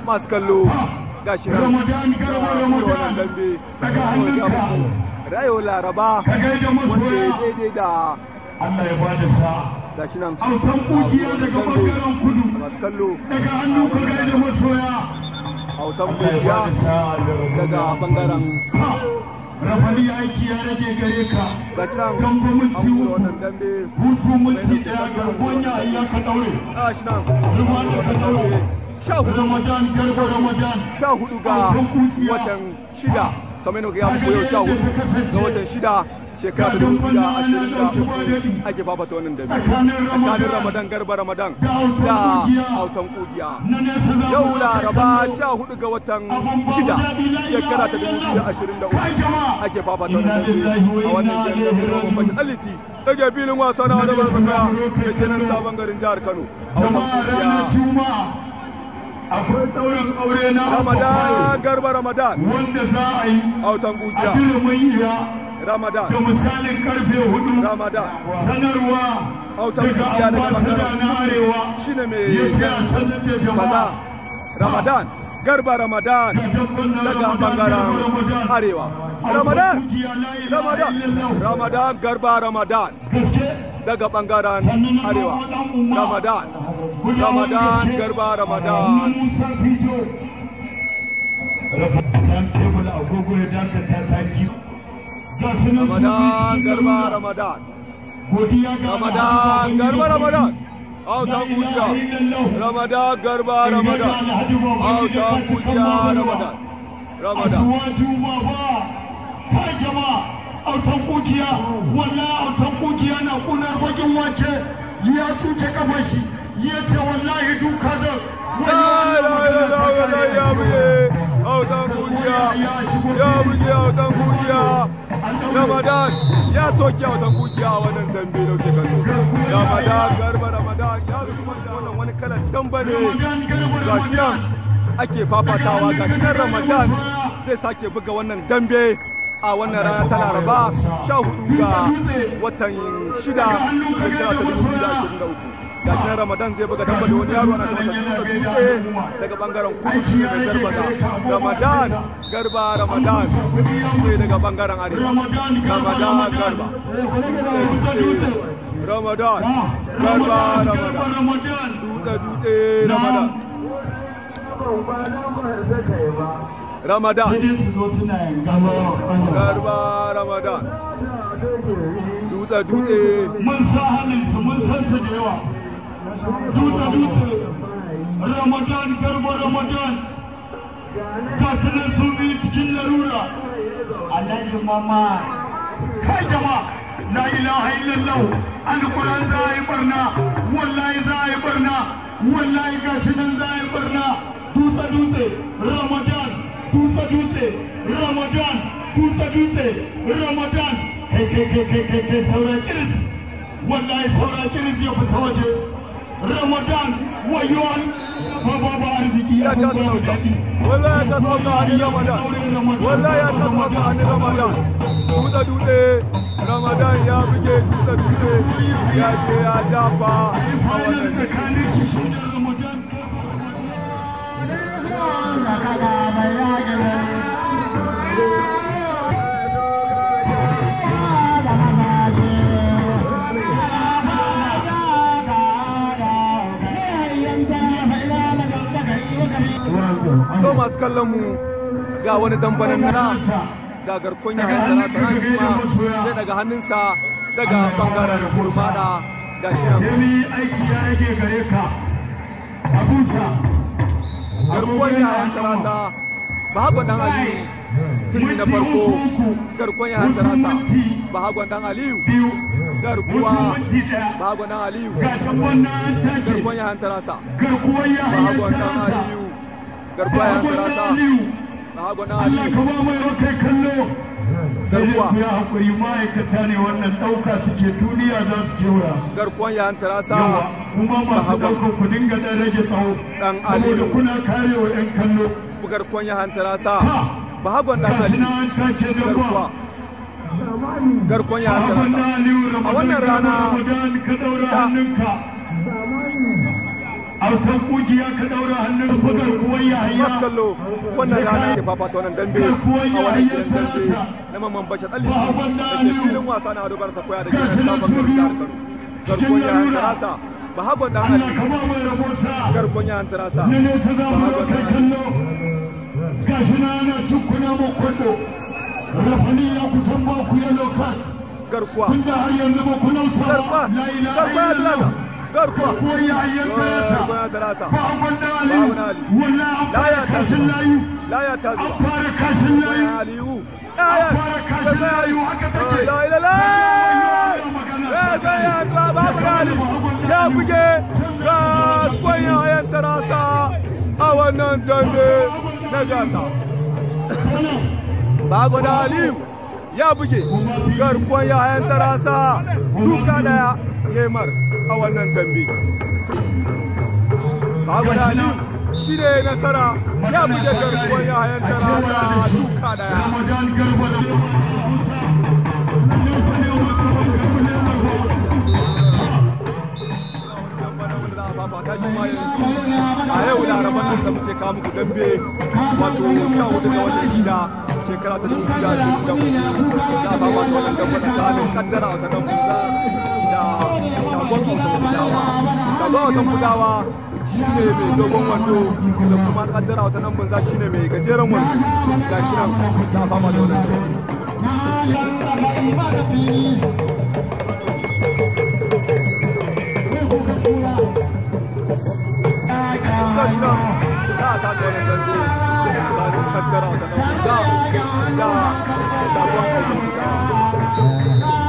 masu kallo ga shi nan Ramadan garba Ramadan wannan dambe daga hannunka rayo laraba ka gaida wanda ya masoya daidai da Allah ya bada sa'a ga shi nan autan kugiya daga bangaren kudu masu kallo daga hannun ka gaida masoya autan Allah ya kungiya bada sa'a daga bangaren Ha! rafali aiki ya rage gare ka ga shi nan gambo an minti kura uku wannan dambe hutu minti daya garkuwan ya ka daure ga shi nan ruwa da ka daure sha hudu ramadan garba ramadan sha hudu ga watan shida kamar yadda ya muku yau sha hudu ga watan shida shekara ta dubu da ashirin da uku ake fafata wannan dambe tsakanin ramadan garba ramadan da autan kugiya na nesa za yau mu laraba sha hudu ga watan shida shekara ta dubu da ashirin da uku ake fafata wannan dambe a wannan jami'ar birnin bashi aliti daga filin wasa na adabar zakara da kenan sabon garin jihar kano autan jama'a ranar kugiya juma'a akwai ɗaurin aure na ramadan garba ramadan wanda za a yi autan a kugiya filimin iya ramadan da misalin karfe hudu ramadan sanarwa Autan daga kungiya daga ambasada bangaren na arewa shine mai ya ce a sanar da kaza jama'a ramadan garba ramadan daga bangaren arewa ramadan ramadan ramadan garba ramadan daga bangaren arewa ramadan ramadan garba ramadan ramadan garba ramadan ramadan garba ramadan autan kungiya ramadan garba ramadan autan kungiya ramadan ramadan Asuwaju ma ba, kai jama'a, autan kukiya, wallahi autan kukiya na kunar bakin wake, ya cuce kafar shi, ya ce wallahi duka da La ilaha illallah la ya buge autan kungiya ya buge autan kungiya Ramadan ya soke autan kungiya a wannan dambe da kuke kallo Ramadan garba Ramadan ya zuwa da wannan wani kalan damba ne ga shi nan ake fafatawa ga shi nan Ramadan zai sake buga wannan dambe a wannan rana ta Laraba sha hudu ga watan shida shekara ta dubu biyu da ashirin da uku ga shi nan Ramadan zai buga damba da wani yaro ana ta masa dutse daga bangaren kudu shi ne mai garbaza Ramadan garba Ramadan ne daga bangaren arewa Ramadan garba Ramadan garba Ramadan dutse dutse Ramadan Ramadan garba Ramadan dutse dutse mun sa halinsu mun san su da yawa dutse dutse ramadan garba ramadan ga su nan su biyu cikin larura alhaji mama kai jama'a la ilaha illallah alquran za a yi barna wallahi za a yi barna wallahi ga shi nan za a yi barna dutse dutse ramadan dutse dutse ramadan dutse dutse ramadan kai kai kai kai kai kai saura kiris wallahi saura kiris ya fita waje ramadan wayo ba ba ba arziki ya ta sauka wallahi ya ta sauka a ni ramadan wallahi ya ta sauka a ni ramadan dutse dutse ramadan ya buge dutse dutse ya je ya dafa a wannan to masu kallon mu ga wani dambanin na ga garkon ya hankala sana shi ma zai daga hannunsa daga bangaren kurmada ga shi nan Yemi aiki ya rage gare ka. Abusa. garkon ya hankala sa bahagon dan aliyu turmi na farko garkon ya hankala sa bahagon dan aliyu Biyu. garkuwa Minti ɗaya. bahagon dan aliyu Ga can wannan an take. garkon ya hankala sa Garkuwar ya bahagon dan halatta aliyu garkuwa ya hankala sa Aliyu. bahagon dan Allah aliyu ka ba mai kai kallo. Sai dai Garkuwa. ku yi haƙuri ma'aikata ne wannan ɗauka suke duniya za su kewaya. garkon ya hankala sa Yawa, kuma masu Bahagon. ɗaukar ku dinga ɗan rage tsawo. Dan Saboda Aliyu. kuna kare wa 'yan kallo. garkon ya hankala sa bahagon dan Gashi na aliyu an take da garkuwa ruwa. garkon ya hankala Bahagon sa na Aliyu Ramadan wannan rana Ramadan ka ɗaura ta- hannunka. autan kungiya ka daura hannun bugar kuwar yahaya Masu kallo wannan rana ke fafata wannan dambe a wannan gidan dambe na mamman bashar ɗalli da ke filin wasa na ado barsa koya da ke nan sabon garin jihar Kano. Garkon yahan tarasa bahagon ɗan Allah Ali ka ba mai rabo sa garkon yahan tarasa na nesa za mu bahagon kai ɗan Ali kallo gashi na ana cikuna mu kwallo rafani ya kusan ba ku yalo kan garkuwa tun da har yanzu ba ku nausa garkuwa ba la ilaha garkuwa ya tarasa illallah garkuwa kuwar yahaya tarasa garkuwa ya tarasa ba wanda ali Bahagon Ali. wallahi an Laya fara ta kashin zuba. layu laya ta an zuba fara kashin layu Garkon Aliyu laya fara kashin layu haka take la ilaha ya ga ya ga babu Ali ya buge ga kwanya yan tarasa a wannan dambe na gasa bago da Aliyu ya buge garkon yayan tarasa duka daya Neymar a wannan dambe bago da Aliyu shi ne nasara ya buge garkon yayan tarasa duka daya Ramadan Garba da Musa. a yau laraban nan da muke kawo muku dambe wato sha hudu ga watan shida shekara ta dubu da dubu da uku za a ba wa wannan dambe tsakanin kaddara wata dan buza da shagon wata budawa shagon wata budawa shi ne mai dogon wando da kuma kaddara wata nan bunza shi ne mai gajeren wando ga shi nan za a ba wa wannan dambe ga shi nan za a tashi wannan dambe tsakanin kaddara wata nan bunza da shagon wata budawa